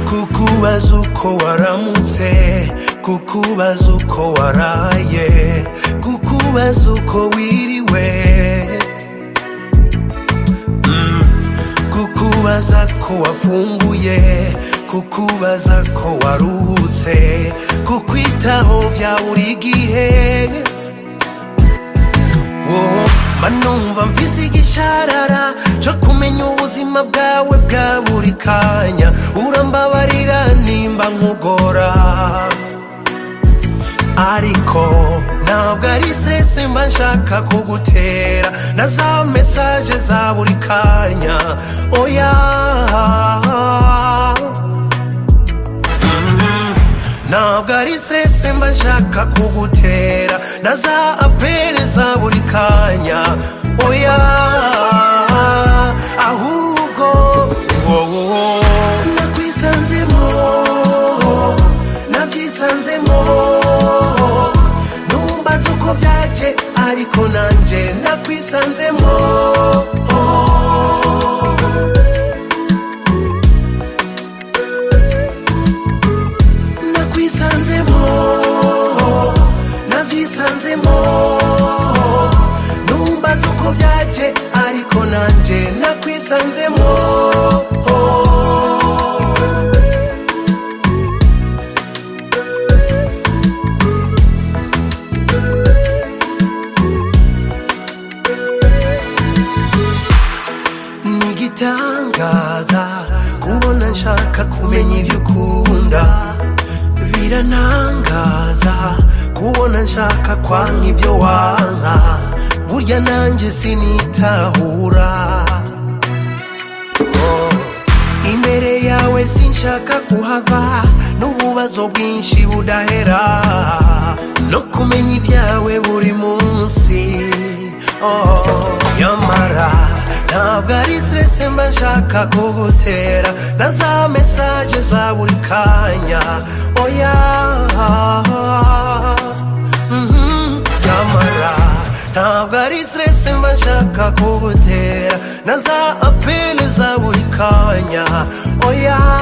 kukubaza uko waramutse kukubaza uko waraye kukubaza uko wiriwe Mm, kukubaza ko wafunguye kukubaza ko waruhutse kukwitaho bya buri gihe Wowe manumva mvise igisharara cyo kumenya ubuzima bwawe bwa buri kanya urambabarira nimba nkugora ariko ntabwo ari stress mba nshaka kugutera na za mesaje za buri kanya oya ntabwo ari stress mba nshaka kugutera na za apere za buri kanya oya ahubwo wowo nakwisanzemo nabyisanzemo numbaza uko byaje ariko nanjye nakwisanzemo nakwisanzemo nabyisanzemo numbaza uko byaje ariko nanjye nakwisanzemo ni igitangaza kubona nshaka kumenya ibyo ukunda birantangaza kubona nshaka kwanga ibyo wanka burya nanjye sinitahura Oh, imbere yawe sinshaka kuhava n'ububazo bwinshi budahera no kumenya ibyawe buri munsi Oh, nyamara ntabwo ari stress mba nshaka kugutera na za mesaje za buri kanya oya Mhm, nyamara ntabwo ari stress mba nshaka kugutera na za apele za buri kanya oya